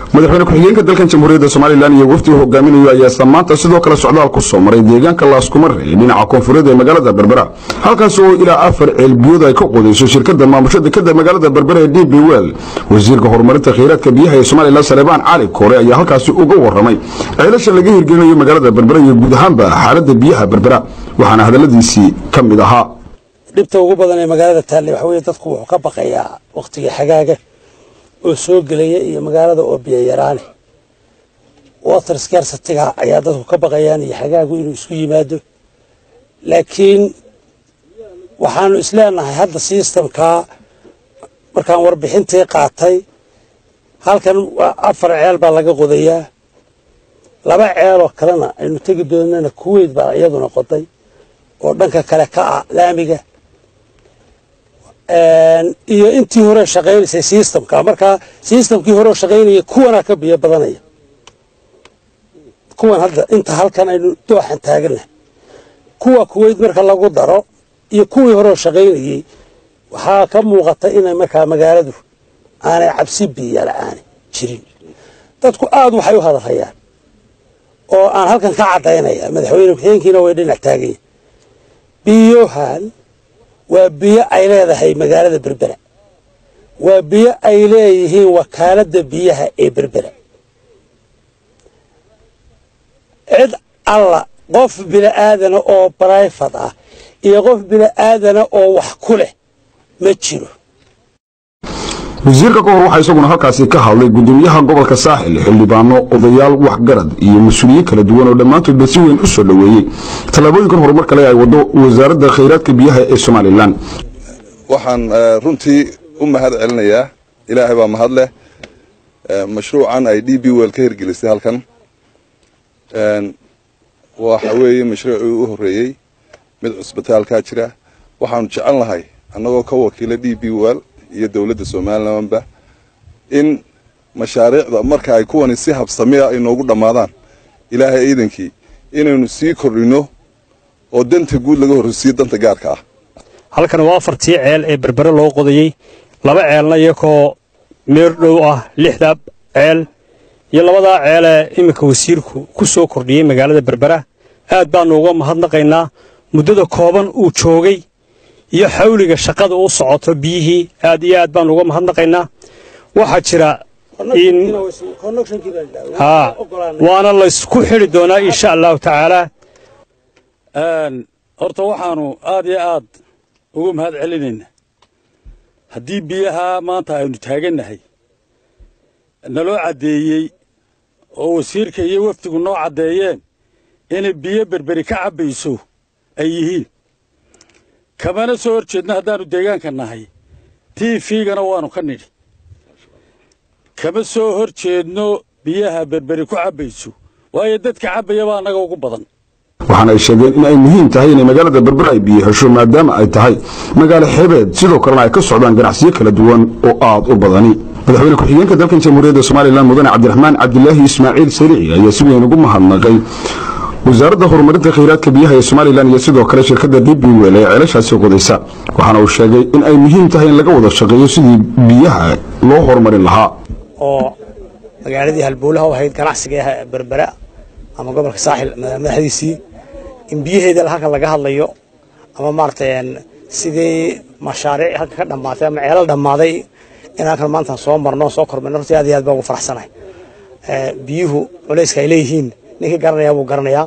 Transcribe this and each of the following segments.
madaxweyne ku-xigeenka dalkan jamhuuriyadda somalilan iyo wafdiga hogaaminayo ayaa isla maanta sidoo kale socdaal ku soo maray deegaanka laaskumare ee dhinaca koonfureed ee magaalada berbera halkaas oo ilaa afar ceelbiyood ay ka qodayso shirkada maamusho dekada magaalada berbera ee d b wel wasiirka horumarinta kheyraadka biyaha ee somalilan salebaan cali koore ayaa halkaasi uga waramay ceelasha laga hirgelinayo magaalada berbera iyo guud ahaanba xaalada biyaha berbera waxaana hadaladiisii ka mid ahaa dhibta ugu badan ee magaalada taalley waxa weye dadku wuxuu ka baqayaa wakhtiga xagaaga oo soo gelaya iyo magaalada oo biyo yaraane water scarcity-ga ayaa dadku ka baqayaan iyo xagaagu inuu isku yimaado laakiin waxaanu isleenahay hadda systemkaa markaan warbixintii qaatay halkan afar ceel baa laga qodayaa laba ceeloo kalena aynu tegi doonana kuweyt baa iyaduna qoday oo dhanka kale ka ah laamiga iyo intii hore shaqaynaysay systemka markaa systemkii hore shaqaynaya kuwanaa ka biyo badanaya kuwan hadda inta halkan aynu dooxan taaganahay kuwa kuweyt marka lagu daro iyo kuwii hore shaqaynayey waxaa ka muuqata inay markaa magaaladu aanay cabsi biyo la-aani jirin dadku aada waxay u hadalhayaan oo aan halkan ka caddaynaya madaxweyne ku-xigeenkiina way dhinac taaganya biyohan waa biyo ay leedahay magaalada berbera waa biyo ay leeyihiin wakaaladda biyaha ee berbera cid alla qof bini'aadana oo brifat ah iyo qof bini'aadana oo wax ku leh ma jiro wasiirka ka hor waxaa isaguna halkaasi ka hadlay gudoomiyaha gobolka saaxil xildhibaano odayaal waxgarad iyo mas-uuliyiin kala duwan oo dhammaantoodba si weyn u soo dhoweeyey tallaabooyinkan horumar kale ay wado wasaaradda khayraadka biyaha ee somalilan waxaan runtii u mahad celinayaa ilaahay baa mahad leh mashruucan ay d b wel ka hirgelisay halkan waxa weeye mashruucii u horreeyey mid cusbitaalkaa jira waxaanu jecel lahay annagoo ka wakiila d b wel iyo dowladda somalilanba in mashaariicda marka ay kuwani si habsamiya ay noogu dhammaadaan ilaahay ciidankii inaynu sii kordhino oo danta guud laga horreysiiyo danta gaarka ah halkan waa afartii ceel ee berbere loo qodayey laba ceelna iyakoo meer dhow ah lixda ceel iyo labadaa ceelee iminka wasiirku ku soo kordhiyey magaalada berbera aad baannu uga mahadnaqaynaa muddada kooban uu joogay iyo xawliga shaqada u socoto biyihii aad iyo aad baannu uga mahadnaqaynaa waxaa jira in haa waana laysku xidhi doonaa insha allahu tacaalaa horta waxaannu aad iyo aad ugu mahad celinaynaa haddii biyaha maanta aynu taagannahay naloo caddeeyey oo wasiirka iyo wafdigu noo caddeeyeen inay biyo berberi ka cabbayso ay yihiin kamana soo hor jeedno haddaannu deegaanka nahay tiifigana waannu ka nidhi kama soo hor jeedno biyaha berberi ku cabbayso waayo dadka cabbaya baa annaga ugu badan waxaana ay sheegeen in ay muhiim tahay inay magaalada berbera ay biyo hesho maadaama ay tahay magaalo xeebeed sidoo kalena ay ka socdaan ganacsiyo kala duwan oo aad u badani madaxweyne ku-xigeenka dalkan jamhuuriyadda somalilan mudane cabdiraxmaan cabdilaahi ismaaciil sarici ayaa si weyn ugu mahadnaqay wasaaradda horumarinta khayraadka biyaha ee somalilan iyo sidoo kale shirkadda d b wel ee ceelashaasi qodaysa waxaana uu sheegay in ay muhiim tahay in laga wada shaqeeyo sidii biyaha loo horumarin lahaa oo magaaladii halbowlaha u ahayd ganacsiga berbera ama gobolka saaxil madaxdiisii in biyaheeda halkan laga hadlayo ama maaragtay sidii mashaariic halka ka dhammaatay ama ceelal dhammaaday in halkan maanta soo marno soo kormayno hortii aad iyo aad baa ugu faraxsanahay biyuhu culayska ay leeyihiin ninkii garanayaa buu garanayaa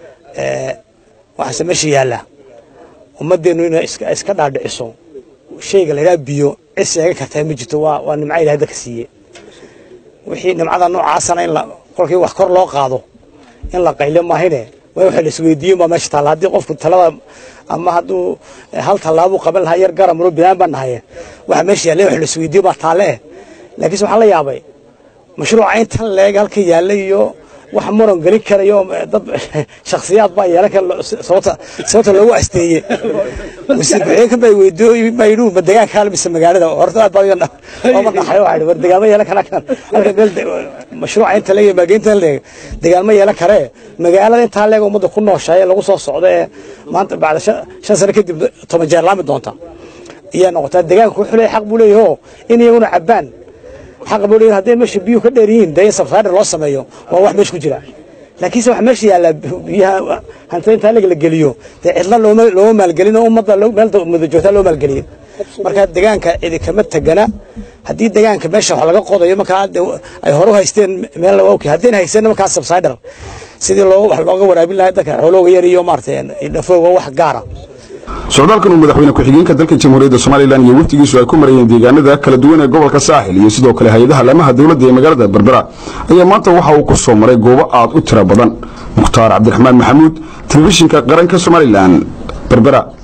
waxaase meesha yaallaa ummaddeennu inay iska dhaadhiciso shayga la yidhaha biyo cid sheegan kartaa ma jirto waa waa nimco ilahay dadka siiye wixii nimcada noocaasana in kolkii wax kor loo qaado in la qaylo maahine waa waxa la isweydiiyen baa meesha taalla haddii qofku talada ama hadduu hal tallaabuu qaban lahaa yar garamro binaan baan nahaye waxa meesha yaalla wax la isweydiiyo baa taalle eh laakiinse waxaan la yaabay mashruuca intan leeg halka yaalla iyo wax muran gelin karayo dad shakhsiyaad baa yeelan kara sababta sababta loogu asteeyey wasiir ku-xigeenka baa weydiiyey baa yidhi ma deegaanka hal mise magaalada horta aad baa ooma dhaxay waxaa war deegaanma yeelan kara kan halka meel mashruuca inta leeg maageynta leeg deegaanma yeelan karee magaalada intaa leeg ummadda ku nooshahay lagu soo socdo ee maanta bacda shan sano kadib toban jeer laami doonta ayaa noqotaa deegaanku wuxuu leeyahay xaq buu leeyahay in iyaguna cabbaan xaqa buu leeyahay hadday meesha biyuhu ka dheer yihiin dee in subsider loo sameeyo waa wax meesha ku jira laakiinse waxa meesha yaalla biyaha hantida intaa laga la geliyo dee cidla looma looma maalgelin oo ummadda meel muddo joogtaa loo maalgeliyo marka deegaanka cidi kama tegana haddii deegaanka meesha wax laga qodayo markaa ay hore u haysteen meel okay haddayna haysanna markaa subsider sidii loo wax looga waraabin lahaa dadka xoolooga yar iyo maaragtay dhafooga wax gaara socdaalkan uu madaxweyne ku-xigeenka dalka jamhuuriyadda somalilan iyo wafdigiisu ay ku marayeen deegaanada kala duwan ee gobolka saaxil iyo sidoo kale hay-adaha laamaha dowladda ee magaalada berbera ayaa maanta waxa uu ku soo maray goobo aad u tiro badan mukhtaar cabdiraxmaan maxamuud telefishinka qaranka somalilan berbera